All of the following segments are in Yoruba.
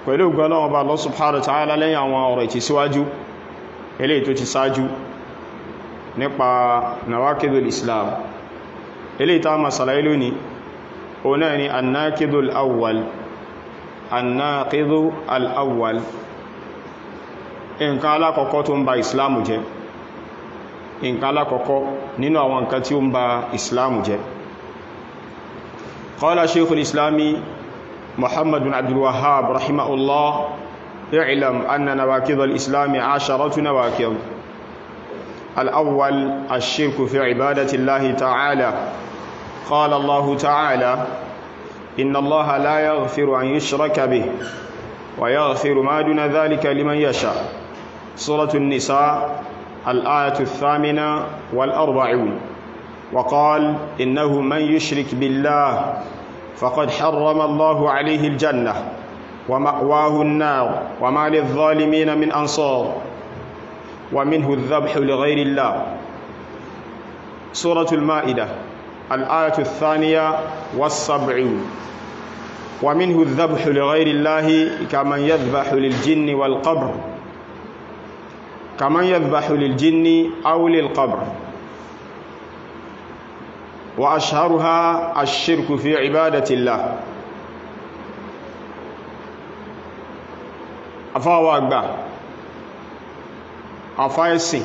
pẹ̀lú gbọ́lọ́wọ́ bá Allah subhanahu wa ta'ala lẹ́yìn àwọn ọ̀rọ̀ ìtìsíwájú eléyìí tó ti sáájú nípa nawakidul islam eléyìí tá ma sàlàyé lónìí o náà ni annakidul awwal annakidul al'awwal nǹkan alákọ̀ọ́kọ́ tó ń ba islamu jẹ́ nǹkan alákọ̀ọ́kọ́ nínú àwọn nǹkan tí ó ń ba islamu jẹ́ qala shaykhul islami محمد بن عبد الوهاب رحمه الله اعلم أن نواكض الإسلام عشرة نواكض الأول الشرك في عبادة الله تعالى قال الله تعالى إن الله لا يغفر أن يشرك به ويغفر ما دون ذلك لمن يشاء سورة النساء الآية الثامنة والأربعون وقال إنه من يشرك بالله فقد حرم الله عليه الجنة ومأواه النار وما للظالمين من أنصار ومنه الذبح لغير الله سورة المائدة الآية الثانية والسبعون ومنه الذبح لغير الله كمن يذبح للجن والقبر كمن يذبح للجن أو للقبر وأشهرها الشرك في عبادة الله afáwà àgbà afáẹ́sìn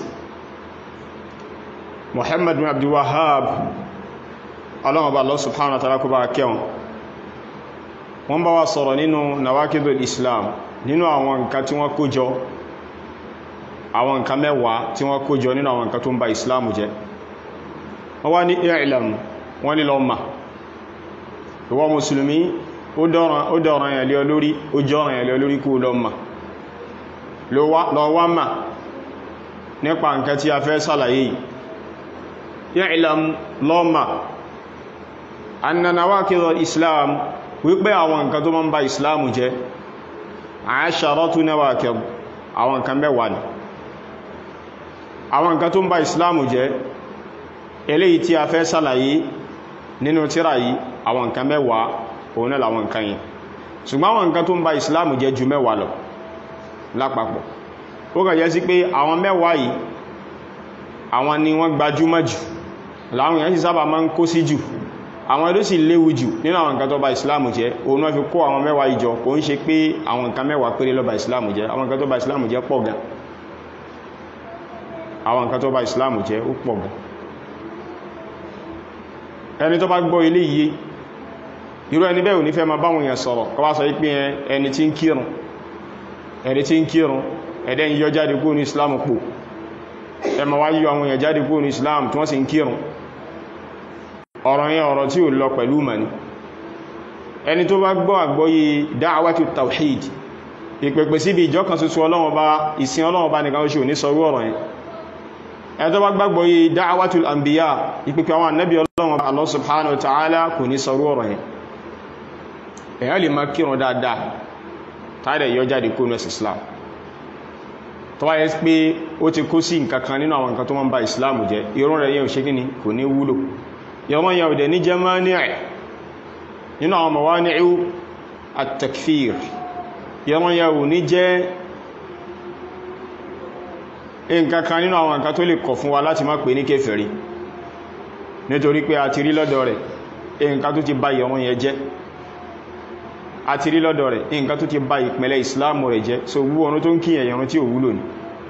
Muhammad bin Abdul Wahhab aláwọ̀bá Allah subhanahu wa ta'ala kó bá kẹwọn wọ́n bá wá sọ̀rọ̀ nínú nawakidul Islam nínú àwọn nǹkan tí wọ́n kójọ àwọn nǹkan mẹ́wàá tí wọ́n kójọ nínú àwọn nǹkan tó ń ba Islam jẹ́ wọ́n wá ní i'lam wọ́n ní lọ ma ìwọ mùsùlùmí ó dọ̀rọ̀ yẹn lé olórí ó jọ́rọ̀ yẹn lé olórí kú lọ ma lọ wá ma nípa nǹkan tí a fẹ́ sàlàyé i'lam lọ ma anna nawaqidul islam wípé àwọn nǹkan tó máa ń ba islam jẹ́ asharatu nawaqid àwọn nǹkan mẹ́wàá ni àwọn nǹkan tó ń ba islam jẹ́ eléyìí tí a fẹ́ sàlàyé nínú tírà yìí àwọn nǹkan mẹ́wàá òun náà làwọn nǹkan yìí ṣùgbọ́n àwọn nǹkan tó ń ba ìsìláàmù jẹ́ ju mẹ́wàá lọ lápapọ̀ ó kàn jẹ́ sí pé àwọn mẹ́wàá yìí àwọn ni wọ́n gbajúmọ̀ jù láwọn èèyàn sì sábà máa ń kó sí jù àwọn ló sì léwu jù nínú àwọn nǹkan tó ba ìsìláàmù jẹ́ òun náà fi kó àwọn mẹ́wàá yìí jọ kò ń ṣe pé àwọn nǹkan mẹ́wàá péré ló ba ìsìláàmù jẹ́ àwọn nǹkan tó ba ìsìláàmù jẹ́ pọ̀ gan àwọn nǹkan tó ba ìsìláàmù jẹ́ ó pọ̀ gan ẹni tó bá gbọ́ ilé yìí irú ẹni bẹ́ẹ̀ ò ní fẹ́ ma báwọn èèyàn sọ̀rọ̀ kọ́ bá sọ ipin ẹni tí ń kírun ẹni tí ń kírun ẹ̀dẹ́ ń yọ jáde kúrò ní islam pò ẹ ma wá yíò àwọn èèyàn jáde kúrò ní islam tí wọ́n sì ń kírun ọ̀rọ̀ yẹn ọ̀rọ̀ tí ò lọ pẹ̀lú mani ẹni tó bá gbọ́ àgbọ́yé dáwàtú tawhid ìpèpè síbi ìjọ kan ṣoṣo ọlọ́run bá ìsìn ọlọ́run bá nìkan oṣù ní sọrú ọ̀rọ̀ yẹn ẹni tó bá gbàgbọ́ yé dáwàtú àmbíyà ìpèpè àwọn annabi ọlọ́run Allah subhanahu wa ta'ala kò ní sọrú ọ̀rọ̀ yẹn èyàn lè máa kírun dáadáa tààdẹ̀ yọ jáde kó nẹ́sì islam tó wáyé pé ó ti kó sí nǹkankan nínú àwọn nǹkan tó máa ń ba islam jẹ́ irun rẹ̀ yẹn ò ṣe kí ni kò ní wúlò yọmọ yẹn ò dẹ̀ ní jẹ́ máa ní ẹ̀ nínú àwọn mawani'u at-takfir yọmọ yẹn ò ní jẹ́ nǹkankan nínú àwọn nǹkan tó lè kọ̀ fún wa láti má pè ní kéfèrí nítorí pé a ti rí lọ́dọ̀ rẹ̀ nǹkan tó ti ba yọmọ yẹn jẹ́ àti rí lọ́dọ̀ rẹ̀ nǹkan tó ti bá ìpínlẹ̀ ìsìláàmù rẹ̀ jẹ́ so wú ọ̀nà tó ń kíyàn ẹ̀yàn tí ò wúlò ní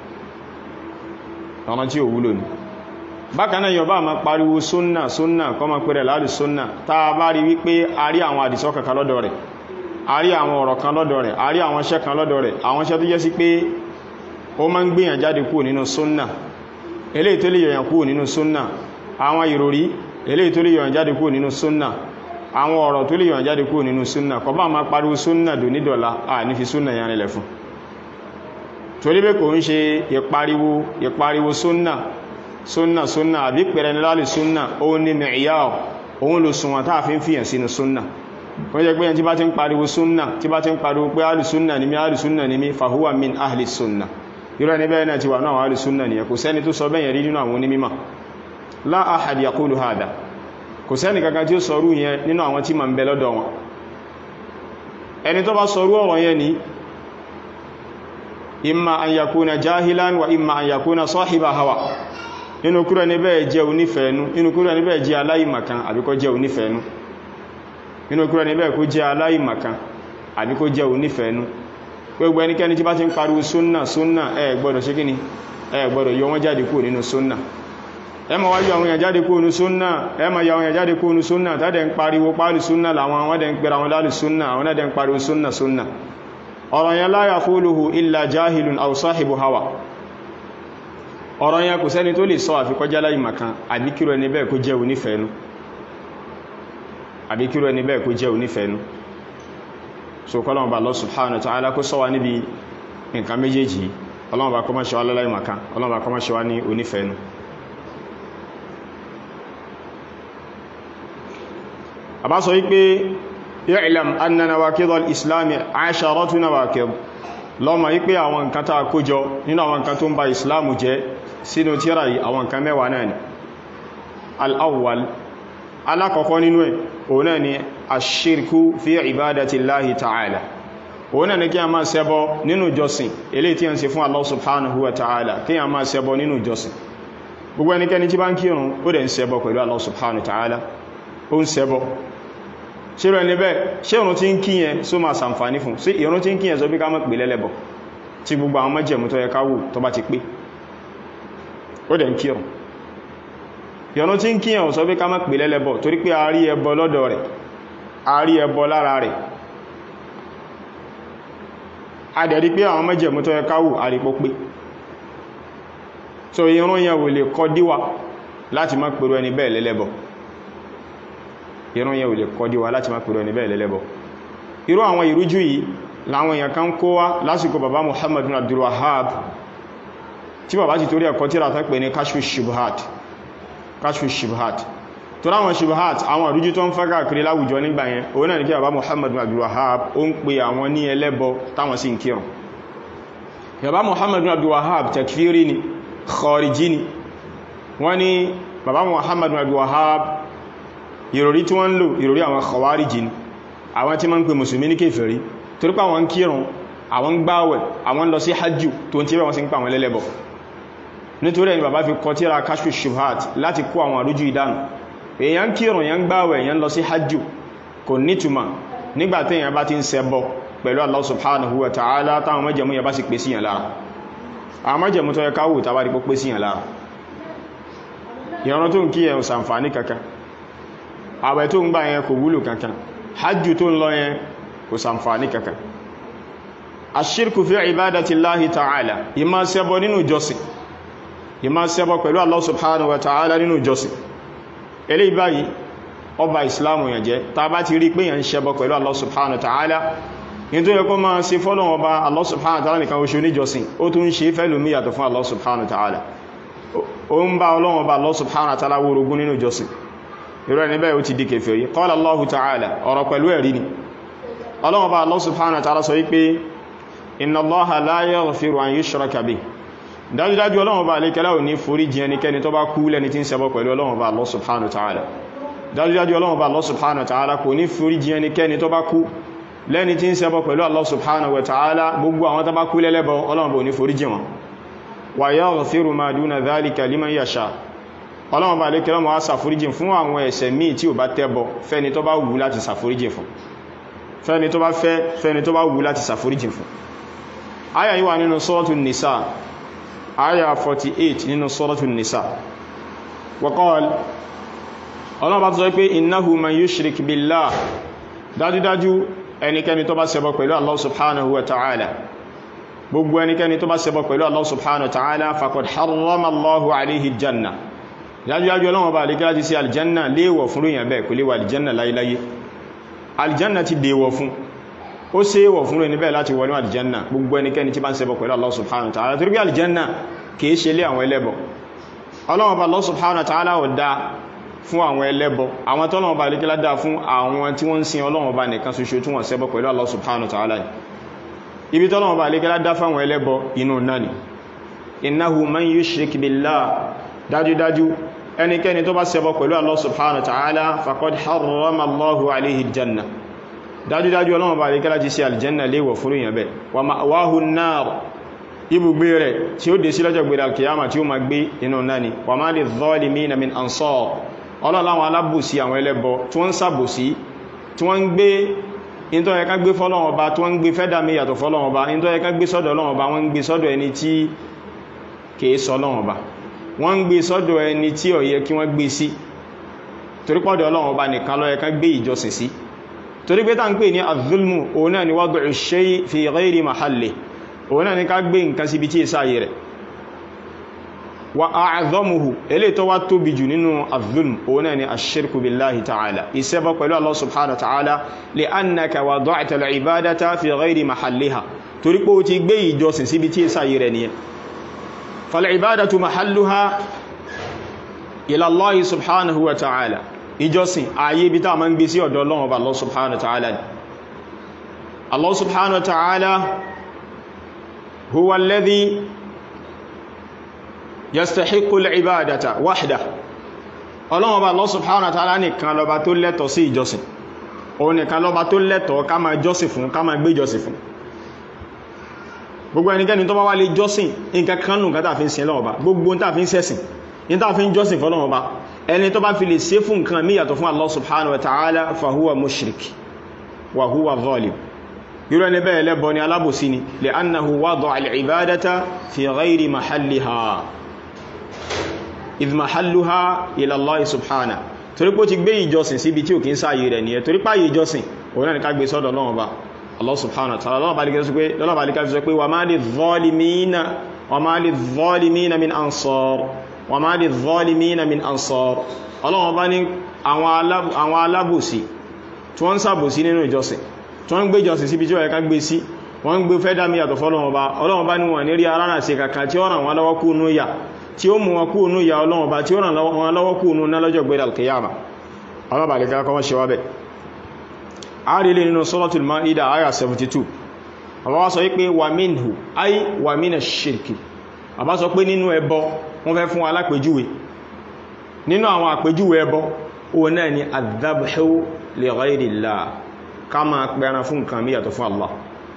ọ̀nà tí ò wúlò ní bákanáà yọ bá ma pariwo súnnà súnnà kọ́ ma pẹ̀rẹ̀ láàrí súnnà tá a bá rí wípé a rí àwọn àdìsọ́ kankan lọ́dọ̀ rẹ̀ a rí àwọn ọ̀rọ̀ kan lọ́dọ̀ rẹ̀ a rí àwọn iṣẹ́ kan lọ́dọ̀ rẹ̀ àwọn iṣẹ́ tó jẹ́ sí pé ó máa ń gbìyàn jáde kúrò nínú súnnà eléyìí tó lè yọ̀yàn kúrò nínú súnnà àwọn ìròrí eléyìí tó lè yọ̀yàn jáde kúrò nínú súnnà àwọn ọ̀rọ̀ tó lè yàn jáde kúrò nínú súnnà kọ bá ma pariwo súnnà dò ní dọ̀lá à ní fi súnnà yàn nílẹ̀ fún torí pé kò ń ṣe ìpariwo ìpariwo súnnà súnnà súnnà àbí pẹ̀rẹ̀ ní láàrín súnnà ó ní mẹ̀íyà òun lò sùnwọ̀n táà fi ń fìyàn sínú súnnà kò jẹ́ pé ẹni tí bá ti ń pariwo súnnà tí bá ti ń pariwo pé ahli súnnà ni mí ahli súnnà ni mí fahuwa min ahli súnnà irú ẹni bẹ́ẹ̀ náà ti wà náà ahli súnnà ni kò sẹ́ni tó sọ bẹ́yẹn rí nínú àwọn onímímọ̀ la ahad yaqulu hada kò sẹ́ni kankan tí ó sọrú yẹn nínú àwọn tí ma ń bẹ lọ́dọ̀ wọn ẹni tó bá sọrú ọ̀rọ̀ yẹn ni imma an yakuna jahilan wa imma an yakuna sahiba hawa inú kúrò níbẹ̀ jẹ́ onífẹ̀ẹ́nú inú kúrò níbẹ̀ jẹ́ aláìmọ̀kan àbí kó jẹ́ onífẹ̀ẹ́nú inú kúrò níbẹ̀ kó jẹ́ aláìmọ̀kan àbí kó jẹ́ onífẹ̀ẹ́nú gbogbo ẹnikẹ́ni tí bá ti ń pariwo súnnà súnnà ẹ gbọ́dọ̀ ṣe kíni ẹ gbọ́dọ̀ yọ wọ́n jáde kúrò nínú súnnà ẹ ma wáyé àwọn èèyàn jáde kúrò nínú súnnà ẹ ma yọ àwọn èèyàn jáde kúrò nínú súnnà tàdẹ̀ ń pariwo pálì súnnà làwọn wọ́n dẹ̀ ń pèrà wọn lálì súnnà àwọn náà dẹ̀ ń pariwo súnnà súnnà ọ̀rọ̀ yẹn la yaquluhu illa jahilun aw sahibu hawa ọ̀rọ̀ yẹn kò sẹ́ni tó lè sọ àfikọjá láì màkan àbíkírò ẹni bẹ́ẹ̀ kó jẹ́ onífẹ̀ẹ́nú àbíkírò ẹni bẹ́ẹ̀ kó jẹ́ onífẹ̀ẹ́nú so kọ́lọ̀wọ̀n bá Allah subhanahu wa ta'ala kó sọ wa níbi nǹkan méjèèjì ọlọ́wọ̀n bá kọ́mọ́ ṣe wá láì màkan ọlọ́wọ̀n bá kọ́mọ́ ṣe wá ní onífẹ̀ẹ́nú àbá sọ wípé i'lam anna nawaqidul islami asharatu nawaqid lọ́mọ wípé àwọn nǹkan tàà kójọ nínú àwọn nǹkan tó ń ba islamu jẹ́ sínú tíra yìí àwọn nǹkan mẹ́wàá náà ni al'awwal alákọ̀ọ́kọ́ nínú ẹ̀ òun náà ni ashirku fi ibadati Allahi ta'ala òun náà ni kí a máa ṣẹbọ nínú jọsìn ilé tí a ń ṣe fún Allah subhanahu wa ta'ala kí a máa ṣẹbọ nínú jọsìn gbogbo ẹnikẹ́ni tí bá ń kírun ó dẹ̀ ń ṣẹbọ pẹ̀lú Allah subhanahu wa ta'ala ó ń ṣẹbọ ṣírò ẹni bẹ́ẹ̀ ṣé ìrun tí ń kíyẹn só máa sàǹfàní fún sí ìrun tí ń kíyẹn sọ bí ká mọ́ pè lẹ́lẹ́bọ̀ tí gbogbo àwọn mọ́jẹ̀mú tó yẹ ká wù tó bá ti pé ó dẹ̀ ń kírun ìrun tí ń kíyẹn sọ bí ká mọ́ pè lẹ́lẹ́bọ̀ torí pé a rí ẹbọ lọ́dọ̀ rẹ̀ a rí ẹbọ lára rẹ̀ a dẹ̀ rí pé àwọn mọ́jẹ̀mú tó yẹ ká wù a rí pó pé so ìrun yẹn wò lè kọ́ díwà láti má pèrò ẹni bẹ́ẹ̀ lẹ́lẹ́bọ̀ ìrún yẹn ò lè kọ́dí wa láti má pèrò ní bẹ́ẹ̀ lẹ́lẹ́bọ̀ irú àwọn ìrújú yìí láwọn èèyàn kan kó wá lásìkò bàbá Muhammad bin Abdul Wahhab tí bàbá ti torí ẹ̀kọ́ tíra tán pè ní kashfu shubhat kashfu shubhat tó ráwọn shubhat àwọn ìrújú tó ń fẹ́ káàkiri láwùjọ nígbà yẹn òun náà ní kí bàbá Muhammad bin Abdul Wahhab ó ń pe àwọn ní ẹlẹ́bọ táwọn sì ń kírun bàbá Muhammad bin Abdul Wahhab takfiri ni khariji ni wọ́n ní bàbá Muhammad bin Abdul Wahhab ìròrí tí wọ́n ń lò ìròrí àwọn khawariji ni àwọn tí ma ń pè mùsùlùmí ní kèfèrí torípa àwọn kírun àwọn gbáwẹ̀ àwọn lọ sí hajjú tó ń tí wọ́n sí ń pa àwọn lẹ́lẹ́bọ̀ nítorí ẹni bàbá fi kọ tíra kashfu shubhat láti kó àwọn àrújú ìdánù èyàn kírun èyàn gbáwẹ̀ èyàn lọ sí hajjú kò nítumà nígbàtí èyàn bá ti ń ṣẹbọ pẹ̀lú Allah subhanahu wa ta'ala táwọn májẹ̀mú yẹn bá sì pé síyàn lára àwọn májẹ̀mú tó yẹ káwò tàbá rí pé síyàn lára ìran tó ń kí ẹ̀ sàǹfàní kankan àwẹ̀ tó ń gbà yẹn kò wúlò kankan hajjú tó ń lọ yẹn kò sàǹfàní kankan aṣírkù fi ibadati Allahi ta'ala ìmá ṣẹbọ nínú jọsìn ìmá ṣẹbọ pẹ̀lú Allah subhanahu wa ta'ala nínú jọsìn eléyìí báyìí ọba islamu yẹn jẹ́ ta bá ti rí pé yẹn ṣẹbọ pẹ̀lú Allah subhanahu wa ta'ala in tó yẹ kó máa ṣe fọ́lọ̀wọ́ ọba Allah subhanahu wa ta'ala nìkan oṣù níjọsìn ó tún ṣe fẹ́lú mí yàtọ̀ fún Allah subhanahu wa ta'ala ó ń bá ọlọ́wọ́ ọba Allah subhanahu wa ta'ala wórogún nínú jọsìn irú ẹni bẹ́ẹ̀ ó ti di kèfèrí qala Allahu ta'ala ọ̀rọ̀ pẹ̀lú ẹ̀rí ni ọlọ́wọ́ bá Allah subhanahu wa ta'ala sọ wípé inna Allaha la yaghfiru an yushraka bihi dájúdájú ọlọ́wọ́ bá lè kẹ́lá ò ní forí jì ẹnikẹ́ni tó bá kú lẹ́ni tí ń ṣẹbọ pẹ̀lú ọlọ́wọ́ bá Allah subhanahu wa ta'ala dájúdájú ọlọ́wọ́ bá Allah subhanahu wa ta'ala kò ní forí jì ẹnikẹ́ni tó bá kú lẹ́ni tí ń ṣẹbọ pẹ̀lú Allah subhanahu wa ta'ala gbogbo àwọn tó bá kú lẹ́lẹ́bọ ọlọ́wọ́ bá ò ní forí jì wọn wa yaghfiru ma duna dhalika liman yasha ọlọ́run bá lékẹ́lọ́ mọ́ sàforíjìn fún àwọn ẹ̀ṣẹ̀ míì tí ò bá tẹ́bọ fẹ́ni tó bá wù láti sàforíjìn fún fẹ́ni tó bá fẹ́ fẹ́ni tó bá wù láti sàforíjìn fún àyà yìí wà nínú sọ́rọ̀tù nìsà àyà 48 nínú sọ́rọ̀tù nìsà waqal ọlọ́run bá tó sọ pé innahu man yushrik billah dájúdájú ẹnikẹ́ni tó bá ṣẹbọ pẹ̀lú Allah subhanahu wa ta'ala gbogbo ẹnikẹ́ni tó bá ṣẹbọ pẹ̀lú Allah subhanahu wa ta'ala faqad harrama Allahu alayhi janna dájúdájú ọlọ́wọ́ bá alìkẹ́ láti sí aljanna léèwọ̀ fún ríyàn bẹ́ẹ̀ kò léwà aljanna láyéláyé aljanna ti dèwọ̀ fún ó sé wọ̀ fún ríyàn bẹ́ẹ̀ láti wọnú aljanna gbogbo ẹnikẹ́ni tí bá ń ṣẹbọ pẹ̀lú Allah subhanahu wa ta'ala torí pé aljanna kìí ṣe lé àwọn ẹlẹ́bọ ọlọ́wọ́ bá Allah subhanahu wa ta'ala ò dá fún àwọn ẹlẹ́bọ àwọn tọ́lọ́wọ́ bá alìkẹ́ lá fún àwọn tí wọ́n ń sin ọlọ́wọ́ bá nìkan ṣoṣo tí wọ́n ṣẹbọ pẹ̀lú Allah subhanahu wa ta'ala ibi tọ́lọ́wọ́ bá alìkẹ́ lá fún àwọn ẹlẹ́bọ inú náà ni innahu man yushrik billah dájúdájú ẹnikẹ́ni tó bá ṣẹbọ pẹ̀lú Allah subhanahu wa ta'ala faqad harrama Allahu alayhi aljanna dájúdájú ọlọ́run bá ríkẹ́ láti ṣe aljanna léwọ̀ fún ìyàn bẹ́ wa ma'wahu an-nar ibùgbé rẹ̀ tí ó dé sí lọ́jọ́ gbèrè alkiyama tí ó ma gbé inú náà ni wa ma lidh-dhalimina min ansar ọlọ́láwọn alábòsí àwọn ẹlẹ́bọ tí wọ́n ń sàbòsí tí wọ́n ń gbé ìntọ́ ẹ̀ká gbé fọ́lọ́wọ́ ọba tí wọ́n ń gbé fẹ́dà mí yàtọ̀ fọ́lọ́wọ́ ọba ìntọ́ ẹ̀ká gbé sọ́dọ̀ ọlọ́wọ́ ọba wọ́n ń gbé sọ́dọ̀ ẹni tí kìí sọ ọlọ́wọ́ ọba wọ́n ń gbé sọ́dọ̀ ẹni tí ó yẹ kí wọ́n gbé sí torí pọ́dọ̀ ọlọ́wọ́ ọba nìkan ló yẹ ká gbé ìjọsìn sí torí pé tá ń pè ní az-zulmu òun náà ni wad'u ash-shay' fi ghayri mahalli òun náà ni ká gbé nǹkan síbi tí ìsáyé rẹ̀ wa a'dhamuhu eléyìí tó wá tóbi jù nínú az-zulm òun náà ni ash-shirku billahi ta'ala ìṣẹbọ pẹ̀lú Allah subhanahu wa ta'ala li'annaka wada'ta al-ibadata fi ghayri mahalliha torí pé ó ti gbé ìjọsìn síbi tí ìsáyé rẹ̀ nìyẹn fal-ibadatu mahalluha ila Allah subhanahu wa ta'ala ìjọsìn ayé bí tá ma ń gbé sí ọ̀dọ̀ Ọlọ́run ọba Allah subhanahu wa ta'ala Allah subhanahu wa ta'ala huwa alladhi yastahiqqu al-ibadata wahda Ọlọ́run ọba Allah subhanahu wa ta'ala nìkan lọba tó lẹ́tọ̀ sí ìjọsìn òun nìkan lọba tó lẹ́tọ̀ ká ma jọ́sìn fún ká ma gbé jọ́sìn fún gbogbo ẹnikẹ́ni tó bá wá lè jọ́sìn nǹkan kan nù kátà fi ń sin Ọlọ́run ọba gbogbo ń tà fi ń sẹ́sìn ní tà fi ń jọ́sìn fún Ọlọ́run ọba ẹni tó bá fi lè ṣe fún nǹkan míyàtọ̀ fún Allah subhanahu wa ta'ala fahuwa mushrik wa huwa zalim irú ẹni bẹ́ẹ̀ lẹ́bọ ni alábòsí ni li'annahu wada'a al-ibadata fi ghayri mahalliha idh mahalluha ila Allah subhanahu torí pé ó ti gbé ìjọsìn síbi tí ò kí ń sáàyè rẹ̀ nìyẹn torí páyè ìjọsìn òun náà ni ká gbé sọ́dọ̀ Ọlọ́run Ọba Allah subhanahu wa ta'ala lọ́wọ́ bá lè sọ pé wa ma lidh-dhalimina wa ma lidh-dhalimina min ansar wa ma lidh-dhalimina min ansar Ọlọ́run bá ní àwọn alábòsí tí wọ́n ń sàbòsí nínú ìjọsìn tí wọ́n ń gbé ìjọsìn síbi tí ó yẹ ká gbé sí wọ́n ń gbé fẹ́ dámí yàtọ̀ fọ́lọ́run bá Ọlọ́run bá ní wọ́n ní rí arára sí kàkà tí ó ràn wọ́n lọ́wọ́ kú nú yà tí ó mú wọn kú nú yà Ọlọ́run bá tí ó ràn wọ́n lọ́wọ́ kú nú ná lọ́jọ́ gbé al-qiyama Ọlọ́run bá lè ká kọ́wọ́ ṣe wá bẹ̀ a rí lè nínú Suratul Maida aya 72 àbá wá sọ wípé wà minhu ay wà mina shirki àbá sọ pé nínú ẹbọ wọ́n fẹ́ fún alápèjúwe nínú àwọn àpèjúwe ẹbọ òun náà ni adhabhu li ghayrillah ká máa pẹran fún nǹkan mí yàtọ̀ fún Allah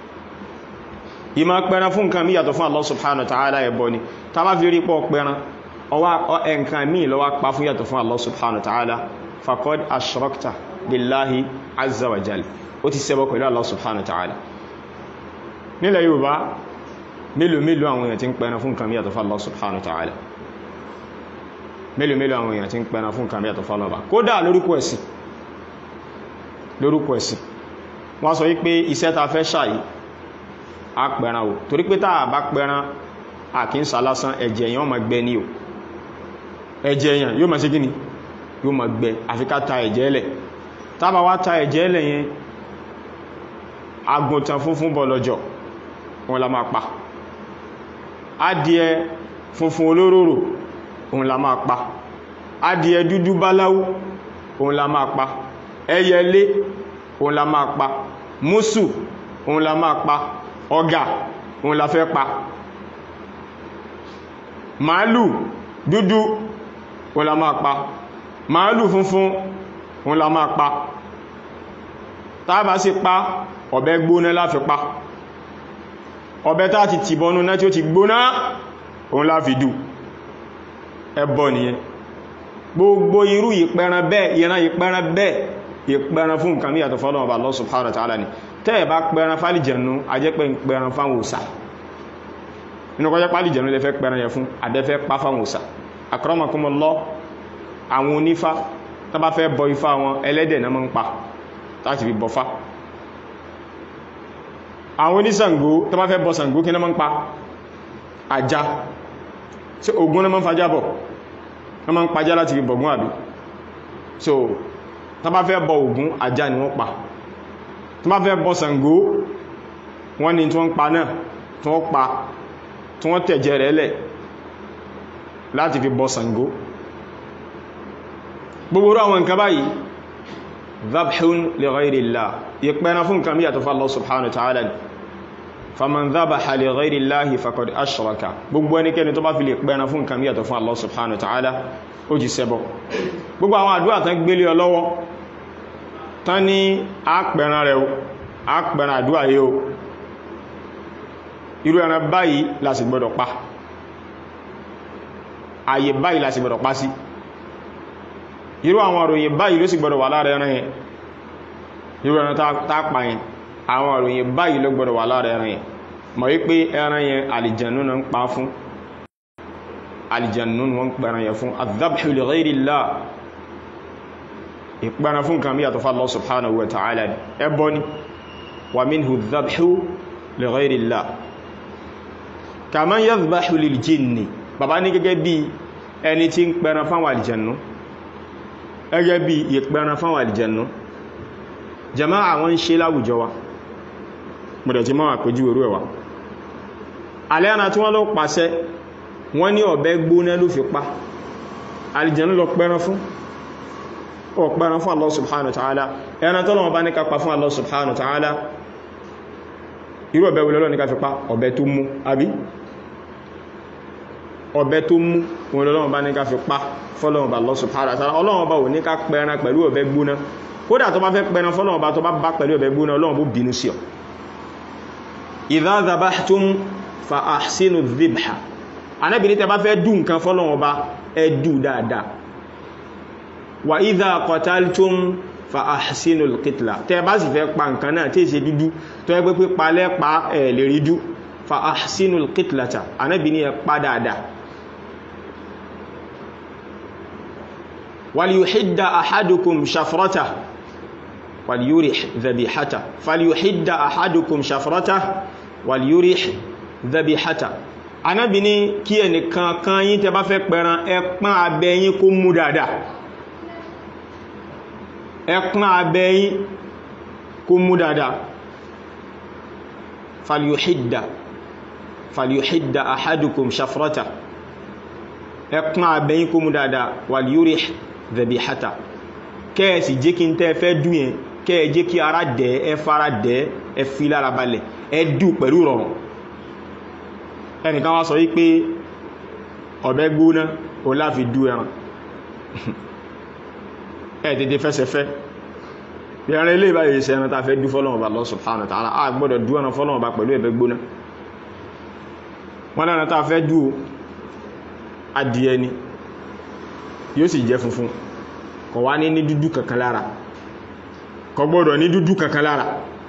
ìmá pẹran fún nǹkan mí yàtọ̀ fún Allah subhanahu wa ta'ala ẹbọ ni ta bá fi rí pọ̀ pẹran ọwá ẹnkan mí lọ́wọ́ pa fún yàtọ̀ fún Allah subhanahu wa ta'ala faqad ashrakta billahi azza wa jal ó ti ṣẹbọ pẹ̀lú Allah subhanahu wa ta'ala nílẹ̀ Yorùbá mélòó mélòó àwọn èèyàn tí ń pẹran fún nǹkan mí yàtọ̀ fún Allah subhanahu wa ta'ala mélòó mélòó àwọn èèyàn tí ń pẹran fún nǹkan mí yàtọ̀ fún Allah kódà lórúkọ ẹ̀sìn lórúkọ ẹ̀sìn wọ́n sọ wípé iṣẹ́ ta fẹ́ ṣàyí a pẹran o torí pé táà bá pẹran àkínsà lásán ẹ̀jẹ̀ èèyàn ma gbẹ ní o ẹ̀jẹ̀ èèyàn yóò ma ṣe gíní yóò ma gbẹ àfi ká ta ẹ̀jẹ̀ ẹlẹ̀ tábà wá ta ẹ̀jẹ̀ ẹlẹ̀ yẹn àgùntàn funfun bọ̀lọ̀jọ̀ wọn la máa pa adìẹ funfun olóróró òun la máa pa adìẹ dúdú báláwú òun la máa pa ẹyẹlé òun la máa pa músù òun la máa pa ọgà òun la fẹ́ pa màálù dúdú òun la máa pa màálù funfun òun la máa pa tàbá sí pa ọ̀bẹ gbóná la fi pa ọ̀bẹ tá ti tìbọnú náà tí ó ti gbóná òun la fi dù ẹbọ nìyẹn gbogbo irú ìpẹran bẹ́ẹ̀ ìran ìpẹran bẹ́ẹ̀ ìpẹran fún nǹkan míyàtọ̀ fọ́lọ́wọ́ bá Allah subhanahu wa ta'ala ni tẹ́ẹ̀ bá pẹran fálìjẹ̀nú ajẹ́pẹ́ pẹran fáwọn òsà inú kọjá pálìjẹ̀nú lè fẹ́ pẹran yẹ fún adẹ́fẹ́ pá fáwọn òsà akramakumullah àwọn onífá tó bá fẹ́ bọ ifá wọn ẹlẹ́dẹ̀ náà máa ń pa láti fi bọfá àwọn oníṣàngó tó bá fẹ́ bọ Ṣàngó kí náà máa ń pa ajá tí Ògún náà máa ń fajá bọ̀ náà máa ń pajá láti fi bọ̀gún àbí so tán bá fẹ́ bọ Ògún ajá ni wọ́n pa tán bá fẹ́ bọ Ṣàngó wọ́n ni tí wọ́n pa náà tí wọ́n pa tí wọ́n tẹ̀jẹ̀ rẹ̀ lẹ̀ láti fi bọ Ṣàngó gbogbo àwọn nǹkan báyìí dhabhun li ghayrillah ìpẹ́na fún nǹkan míyàtọ̀ fún Allah subhanahu wa ta'ala faman dhabaha li ghayrillahi faqad ashraka gbogbo ẹnikẹ́ni tó bá fi lè pẹ́na fún nǹkan míyàtọ̀ fún Allah subhanahu wa ta'ala ó jí ṣẹbọ gbogbo àwọn àdúrà tán gbélé ọ lọ́wọ́ tán ní àpẹran rẹ̀ àpẹran àdúrà yóò irú ẹran báyìí la sì gbọ́dọ̀ pa ààyè báyìí la sì gbọ́dọ̀ pa sí irú àwọn òròyìn báyìí ló sì gbọ́dọ̀ wà lára ẹran yẹn irú ẹran tá pa yẹn àwọn òròyìn báyìí ló gbọ́dọ̀ wà lára ẹran yẹn mọ̀ wípé ẹran yẹn àlìjànú na ń pa fún àlìjànú wọn ń pẹran yẹn fún adhabhu li ghayri Allah ìpẹran fún kan bí yàtọ̀ fà Allah subhanahu wa ta'ala ẹbọ ni wa minhu adhabhu li ghayri Allah kaman yadhbahu lil jinni bàbá ní gẹ́gẹ́ bí ẹni tí ń pẹran fáwọn àlìjànú gẹ́gẹ́ bí ìpẹran fáwọn àlìjànú jama'a wọn ń ṣe láwùjọ wa mọ̀dẹ̀ tí máa pẹ̀jú orú ẹ̀wà alẹ́ àna tí wọ́n lọ pàṣẹ wọ́n ní ọ̀bẹ gbóná ló fi pa alìjẹ̀nú lọ pẹ́ran fún ọ̀pẹ́ran fún Allah subhanahu wa ta'ala ẹran tọ́lọ́wọ́ bá ní ká pa fún Allah subhanahu wa ta'ala irú ọ̀bẹ wọlọ́lọ́ ní ká fi pa ọ̀bẹ tó mú àbí ọ̀bẹ tó mú wọn lọ́wọ́ bá ní ká fi pa fọ́lọ́wọ́ bá Allah subhanahu wa ta'ala ọlọ́wọ́ bá wò ní ká pẹ́ran pẹ̀lú ọ̀bẹ gbóná kódà tó bá fẹ́ pẹ́ran fọ́lọ́wọ́ bá tó bá bá pẹ̀lú ọ̀bẹ gbóná ọlọ́wọ́ bó bínú sí ọ idha dhabahtum fa ahsinu dhibha anábìnrin tẹ bá fẹ́ dùn nǹkan fọ́lọ́wọ́ bá ẹ dù dáadáa wa idha qataltum fa ahsinu al-qitla tẹ bá sì fẹ́ pa nǹkan náà tí è ṣe dúdú tó ẹgbẹ́ pé palẹ́ pa ẹ̀ lè rí dú fa ahsinu al-qitlata anábìnrin ẹ pa dáadáa wal yuhidda ahadukum shafratahu wàlíyúrì dhabihata fàlíyúhídà àhádùkùn ṣàfrọ́ta wàlíyúrì dhabihata anábi ní kí ẹnìkan kan yí tẹ bá fẹ́ pẹran ẹpán abẹ́yìn kó mú dáadáa ẹpán abẹ́yìn kó mú dáadáa fàlíyúhídà fàlíyúhídà àhádùkùn ṣàfrọ́ta ẹpán abẹ́yìn kó mú dáadáa wàlíyúrì dhabihata kẹ́ẹ̀sì jẹ́ kí n tẹ́ fẹ́ dùn yẹn kẹ́ẹ̀ jẹ́ kí ara dẹ̀ ẹ fara dẹ̀ ẹ fi lára balẹ̀ ẹ dù pẹ̀lú rọrùn ẹnìkan wá sọ wípé ọ̀bẹ gbóná o láfi dú ẹran ẹ tètè fẹsẹ̀fẹ́ bí ẹran ilé ìbáyé iṣẹ́ ẹran tàfẹ́ dú fọ́lọ́wọ́ bá Allah subhanahu wa ta'ala a gbọ́dọ̀ dú ẹran fọ́lọ́wọ́ bá pẹ̀lú ẹ̀bẹ gbóná wọ́n náà tàfẹ́ dú adìẹ ni yóò sì jẹ́ funfun kò wá ní ní dúdú kankan lára kò gbọ́dọ̀ ní dúdú kankan lára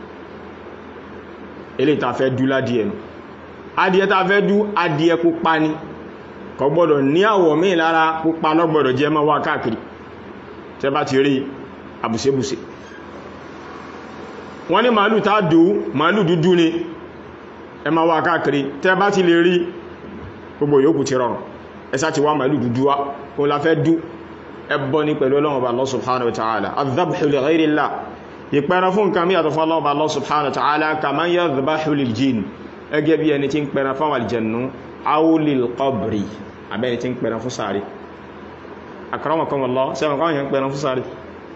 ilé ta fẹ́ dú ládìẹ nù adìẹ ta fẹ́ dú adìẹ pupa ní kò gbọ́dọ̀ ní àwọ̀ míì lára pupa lọ́gbọ́dọ̀ jẹ́ mọ́ wá káàkiri tẹ́ bá ti rí àbùsẹ́bùsẹ́ wọ́n ní màálù tá dù màálù dúdú ni ẹ ma wá káàkiri tẹ́ bá ti lè rí gbogbo yòókù ti rọrùn ẹsá ti wá màálù dúdú wá kó la fẹ́ dú ẹbọ ní pẹ̀lú ọlọ́run Allah subhanahu wa ta'ala adhabhu li ghayri Allah ìpẹran fún nǹkan míyàtọ̀ fún ọlọ́run Allah subhanahu wa ta'ala kaman yadhbahu lil jinn ẹgẹ́ bí ẹni tí ń pẹran fún àlìjẹ̀nú aw lil qabri abẹ́ni tí ń pẹran fún sáré akramakumullah sẹ́wọ̀n káwọn yẹn ń pẹran fún sáré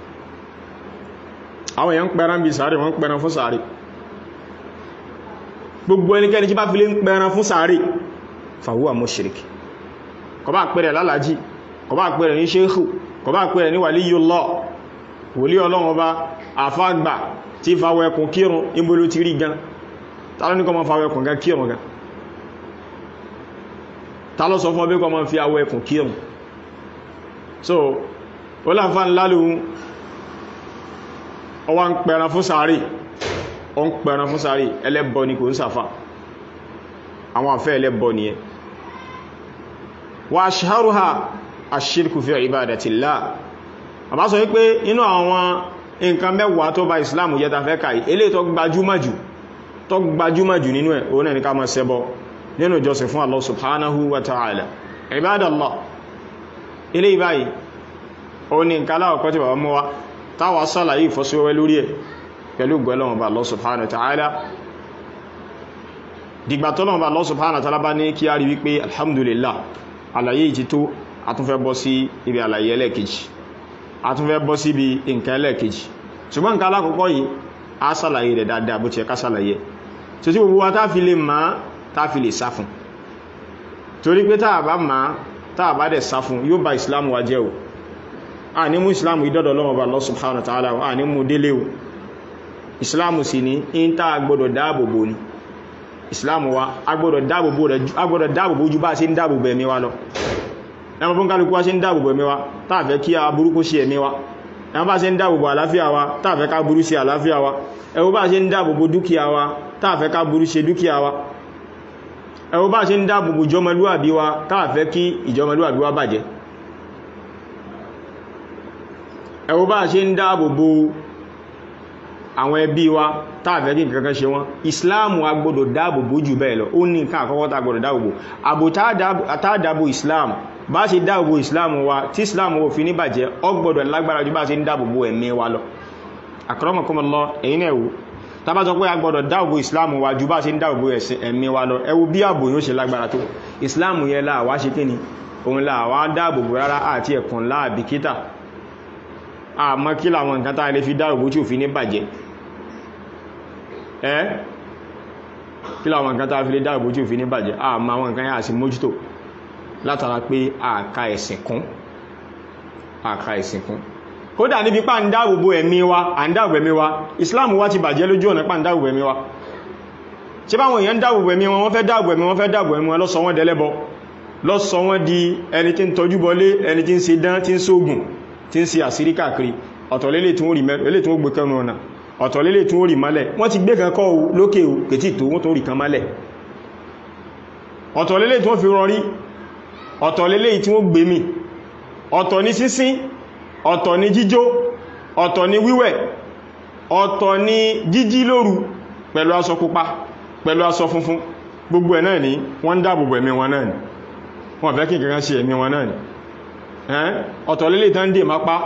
àwọn yẹn ń pẹran bí sáré wọ́n ń pẹran fún sáré gbogbo ẹnikẹ́ni tí bá fi lé ń pẹran fún sáré fahuwa mushrik kò bá pẹ̀rẹ̀ lálàájì kò bá pẹ̀rẹ̀ ní ṣéhù kò bá pẹ̀rẹ̀ ní waliyullah wòlí ọlọ́run ọba àfágbà tí fàwọ ẹkùn kírun ìbòlò ti rí gan tàbí kọ́ ma fàwọ ẹkùn gan kírun gan tàlọ́ sọ fún ọbẹ́ kọ́ ma fi àwọ ẹkùn kírun so ó láǹfà ńlálù ọwá ń pẹ̀rẹ̀ fún sàárì ọ ń pẹ̀rẹ̀ fún sàárì ẹlẹ́bọ ni kò ń sàfà àwọn àfẹ́ ẹlẹ́bọ ni ẹ wa ashharuha ash-shirku fi ibadatillah àbá sọ wípé inú àwọn nǹkan mẹ́wàá tó bá ìsìláàmù jẹ́ ta fẹ́ kàí eléyìí tó gbajúmọ̀jù tó gbajúmọ̀jù nínú ẹ̀ òun ní ká máa ṣẹbọ nínú ìjọsìn fún Allah subhanahu wa ta'ala ibadallah eléyìí báyìí ó ní nǹkan aláwọ̀kọ́ tí bàbá mú wa táwà sàlàyé ìfọ́síwẹ́wẹ́ lórí ẹ̀ pẹ̀lú gbẹ́lọ́wọ̀n bá Allah subhanahu wa ta'ala dìgbà tọ́lọ́wọ̀n bá Allah subhanahu wa ta'ala bá ní kí a rí wípé alhamdulillah àlàyé ìtì tó àtúnfẹ́ bọ́ sí ibi àlàyé ẹlẹ́kejì àtúnfẹ́ bọ́ sí ibi nǹkan ẹlẹ́kejì ṣùgbọ́n nǹkan alákọ̀ọ́kọ́ yìí a sàlàyé rẹ̀ dáadáa bó ti ẹka sàlàyé tó tí gbogbo wa tá fi lè máa tá fi lè sá fún torí pé tá bá máa tá bá dẹ̀ sá fún yóò ba ìsìlámù wa jẹ́ o a ní mú ìsìlámù ìdọ́dọ̀ lọ́wọ́ bá Allah subhanahu wa ta'ala a ní mú délé o ìsìlámù sì ní in tá gbọdọ̀ dáàbòbò ni islam wa agbọ́dọ̀ dáàbòbò rẹ̀ agbọ́dọ̀ dáàbòbò ojú bá ṣe ń dáàbòbò ẹ̀mí wa lọ ẹmọ fún kálukú wá ṣe ń dáàbòbò ẹ̀mí wa táàfẹ́ kí a burúkú sí ẹ̀mí wa ẹmọ bá ṣe ń dáàbòbò àláfíà wa táàfẹ́ ká burú sí àláfíà wa ẹwọ bá ṣe ń dáàbòbò dúkìá wa táàfẹ́ ká burú sí dúkìá wa ẹwọ bá ṣe ń dáàbòbò ìjọmọlúwàbí wa táàfẹ́ kí ìjọmọlúwàbí wa bàjẹ́ ẹwọ bá ṣe ń dáàbòbò àwọn ẹbí wa táàfẹ́ kí nǹkan kan ṣe wọ́n ìsìláàmù agbọ́dọ̀ dáàbòbò jù bẹ́ẹ̀ lọ ó ní nǹkan àkọ́kọ́ tá gbọ́dọ̀ dáàbòbò àbò táàdàbò ìsìláàmù bá ṣe dáàbòbò ìsìláàmù wa tí ìsìláàmù ò fi ní bàjẹ́ ó gbọ́dọ̀ lágbára jù bá ṣe ń dáàbòbò ẹ̀mí wa lọ akramakumullah ẹ̀yin náà wò tá bá sọ pé a gbọ́dọ̀ dáàbòbò ìsìláàmù wa jù bá ṣe ń dáàbòbò ẹ̀mí wa lọ ẹ wo bí ààbò yóò ṣe lágbára tó ìsìláàmù yẹn la wá ṣe kíni òun la wá dáàbòbò rárá àti ẹ̀kùn láàbìkítà àmọ́ kí làwọn nǹkan tá a lè fi dáàbòbò tí ò fi ní bàjẹ́ ẹ́ kí láwọn nǹkan tàà fi lè dáàbò tí ò fi ní bàjẹ́ àmà àwọn nǹkan yà sí mójútó látara pé àka ẹ̀sìn kún àka ẹ̀sìn kún kódà níbi pà ń dáàbòbò ẹ̀mí wa à ń dáàbò ẹ̀mí wa Islam wá ti bàjẹ́ lójú ọ̀nà pà ń dáàbò ẹ̀mí wa ṣe báwọn èèyàn dáàbò ẹ̀mí wọn wọ́n fẹ́ dáàbò ẹ̀mí wọn fẹ́ dáàbò ẹ̀mí wọn lọ́sọ wọn dẹlẹ́bọ lọ́sọ wọn di ẹni tí ń tọ́jú bọlé ẹni tí ń ṣe dán tí ń ṣoògùn tí ń ṣe àṣírí káàkiri ọ̀tọ̀lélè tí wọ́n gbé kẹnu ọ̀nà ọ̀tọ̀ lélè tún ó rì mọ́lẹ̀ wọ́n ti gbé kan kọ́ lókè o kètí tó wọ́n tó rì kan mọ́lẹ̀ ọ̀tọ̀ lélè tí wọ́n fi rọrí ọ̀tọ̀ lélè tí wọ́n gbé mi ọ̀tọ̀ ní sísín ọ̀tọ̀ ní jíjó ọ̀tọ̀ ní wíwẹ̀ ọ̀tọ̀ ní jíjí lóru pẹ̀lú aṣọ pupa pẹ̀lú aṣọ funfun gbogbo ẹ̀ náà ni wọ́n dáàbòbò ẹ̀mí wọn náà ni wọ́n fẹ́ kí kankan ṣe ẹ̀mí wọn náà ni ọ̀tọ̀ lélè tán dè mápá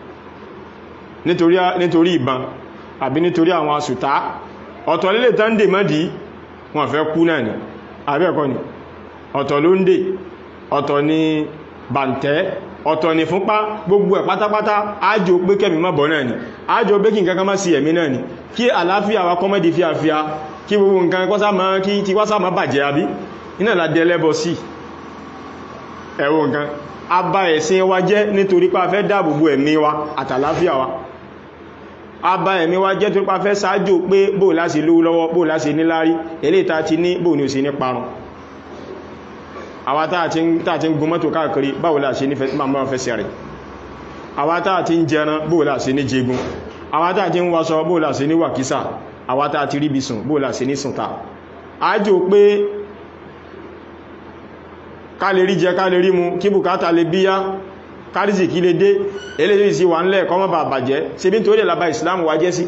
nítorí ìbọn àbí nítorí àwọn asùtá ọ̀tọ̀ lílé tán dè mọ́dí wọ́n fẹ́ kú náà ni àbí ẹ̀kọ́ ni ọ̀tọ̀ ló ń dè ọ̀tọ̀ ni bàǹtẹ́ ọ̀tọ̀ ni fúnpá gbogbo ẹ̀ pátápátá ájò pé kẹ́mì má bọ̀ náà ni ájò pé kí nǹkan kan má sí ẹ̀mí náà ni kí àlàáfíà wa kọ́mọ́dé fíafíà kí gbogbo nǹkan kọ́sá má kí ti wá sáà má bàjẹ́ àbí iná ládé ẹlẹ́bọ sí ẹ̀wọ̀ nǹkan abá ẹ̀sìn wa jẹ́ nítorí pé a fẹ́ dáàbòbò ẹ̀mí wa àtàláfíà wa abá ẹ̀mí wa jẹ́ tó pa fẹ́ sáájò pé bó láti lówó lọ́wọ́ bó láti níláárí eléta ti ní bó ní ò sí ní parun àwa táà ti ń gun mọ́tò káàkiri báwo la ṣe ní máa fẹ́sẹ̀ rẹ̀ àwa táà ti ń jẹran bó la ṣe ní jẹgun àwa táà ti ń waṣọ bó la ṣe ní wàkísà àwa táà ti ríbi sùn bó la ṣe ní sùn ta ájò pé ká lè rí jẹ ká lè rí mu kí bùkátà lè bíyá kárísì kí lè dé eléyìí sí wà ń lẹ́ kọ́mọ́ bà bàjẹ́ ṣe bí n torí ẹ̀lábá ìsìláàmù wá jẹ́ sí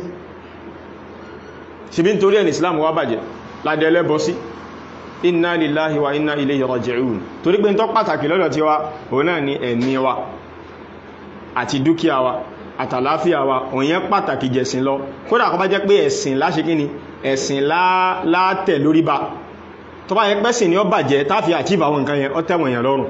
ṣe bí n torí ẹ̀lì ìsìláàmù wá bàjẹ́ ládẹ ẹlẹ́bọ sí inna lillahi wa inna ilayhi raji'un torí pé n tọ́ pàtàkì lọ́dọ̀ tí wa òun náà ni ẹ̀mí wa àti dúkìá wa àtàláfíà wa òyìn pàtàkì jẹ̀sìn lọ kódà kó bá jẹ́ pé ẹ̀sìn láṣe kí ni ẹ̀sìn látẹ̀ lórí ba tó bá yẹ pẹ́sìn ni ó bàjẹ́ táfi àchíbà àwọn nǹkan yẹn ó tẹ́wọ̀n èèyàn lọ́rùn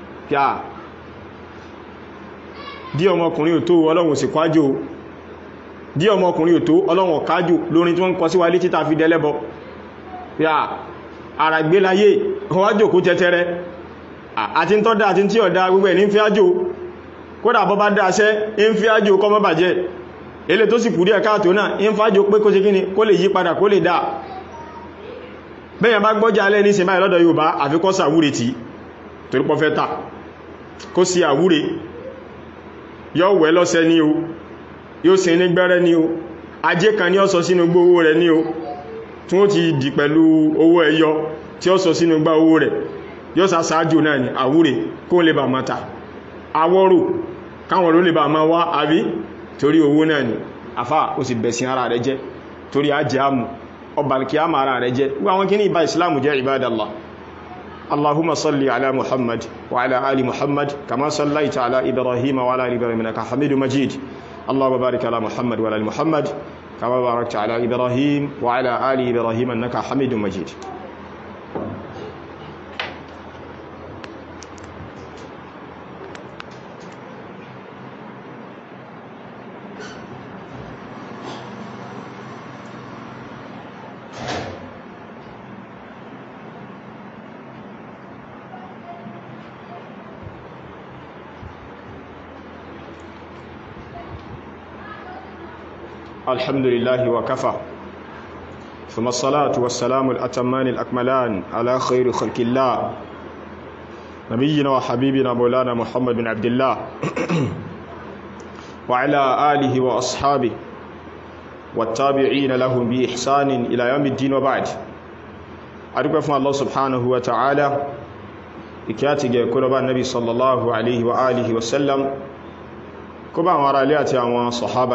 dí ọmọkùnrin ò tó ọlọ́run sì kwájò dí ọmọkùnrin ò tó ọlọ́run kájò lórin tí wọ́n ń kọ síwá ilé títà fi dẹ́lẹ́bọ yà ara gbé láyé ọwájò kó tẹ́tẹ́rẹ́ àti ń tọ́dá àti tí ọ̀dá gbogbo ẹ̀ ní fi ájò kódà bọ́ bá dáṣẹ́ ń fi ájò kọ́ mọ́ bàjẹ́ ilé tó sì kúrí ẹ̀ká tó náà ń fájò pé kó ṣe kíni kó lè yí padà kó lè dá bẹ́yàn bá gbọ́jà alẹ́ ní sinmi lọ́dọ̀ Yorùbá àfikọ́ sàwúre tí torípọ̀ fẹ́ ta kó sí àwúre yóò wẹ́ lọ́sẹ̀ ní o yóò sin ní gbẹ́rẹ́ ní o ajé kan ní ó sọ sínú gbó owó rẹ̀ ní o tí wọ́n ti dì pẹ̀lú owó ẹyọ tí ó sọ sínú gbá owó rẹ̀ yóò sá sáájò náà ní àwúrè kó lè bà mọ́ta awọ́rò káwọn ló lè bà máa wá àbí torí owó náà ní àfá ó sì bẹ̀sìn ara rẹ̀ jẹ́ torí ajé àmù ọbàlkì àmà ara rẹ̀ jẹ́ wọ́n àwọn kí ní ìbá ìsìlámù jẹ́ ìbádàlá اللهم صل على محمد وعلى آل محمد كما صليت على إبراهيم وعلى آل إبراهيم إنك حميد مجيد اللهم بارك على محمد وعلى آل محمد كما باركت على إبراهيم وعلى آل إبراهيم إنك حميد مجيد الحمد لله وكفى ثم الصلاة والسلام الأتمان الأكملان على خير خلق الله نبينا وحبيبنا مولانا محمد بن عبد الله وعلى آله وأصحابه والتابعين لهم بإحسان إلى يوم الدين وبعد أدوك فún الله سبحانه وتعالى ìkíyàtìgẹ̀ kúrọba nabi sallallahu alaihi wa alihi wasallam kó bá àwọn ará ilé àti àwọn sọ̀hábà